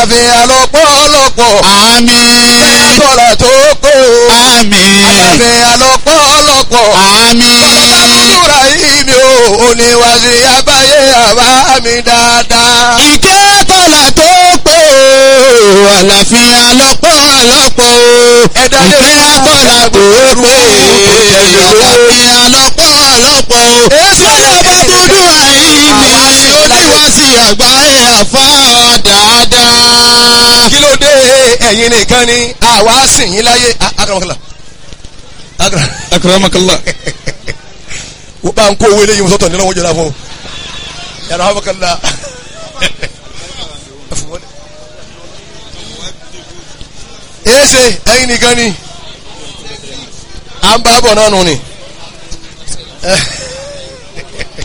àlàáfíà lọ́pọ̀lọpọ̀ àmín kọ́lá tó kó àmín àlàáfíà lọ́pọ̀lọpọ̀ àmín Àbúrò yìí mi ò oníwàsí àbáyé àbá mi dáadáa. ìkẹ́ kọ́lá tó pé o àlàáfíà lọ́pọ̀lọpọ̀ o Ẹ̀dá lè ìkẹ́ kọ́lá tó pé o àlàáfíà lọ́pọ̀lọpọ̀ o Èsì ọba dúdú àìní oníwàsí àgbáyé àfa dáadáa. kí ló dé ẹ̀yin nìkan ni àwa sìn yín láyé akaramakala akara akramakallah. wọ́n bá ń kó owó eléyìí sọ́tọ̀ nínú wọn jọra fún un yàrá amakala èsè ẹ̀yin nìkan ni à ń bá bọ̀ náà nù ni